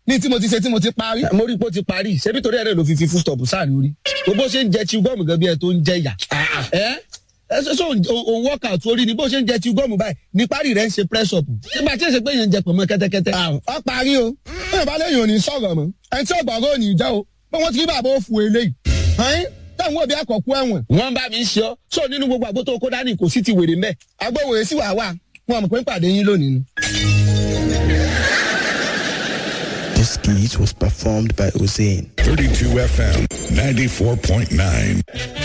ní tí mo ti ṣe tí mo ti parí. mo rí i pé ó ti parí ṣebí torí ẹ̀rẹ́ ló fi fi fústọ̀pù sáà lórí bó ṣe ń jẹ chew gum gan bí ẹ tó ń jẹ yà. ẹ ẹ ṣe ṣe òun workout orí ni bó ṣe ń jẹ chew gum báyìí ní parí rẹ̀ ń ṣe press up nígbà tí èsè pé yẹn ń jẹ pọ̀nmọ́ kẹ́tẹ́kẹ́tẹ́. ọ parí o bí ìbá lẹ́yìn ò ní sọ̀rọ̀ mọ́ ẹni tí ọ̀gbọ̀ngàn ò ní jẹ́ o pé wọ́n ti rí bàbá òfu eléyìí. ẹ̀yin táwọn òbí àkọ́kú ẹ̀wọ̀n. wọ́n bá mi ń ṣe ọ́ sọ nínú gbogbo àgbo tó kó dání kò sí ti wèrè mẹ́. agbóhùn èsì wà wà wọn mọ̀ pé ń pàdé yín lónìí ni. This skit was performed by Hussein. 32 FM 94.9.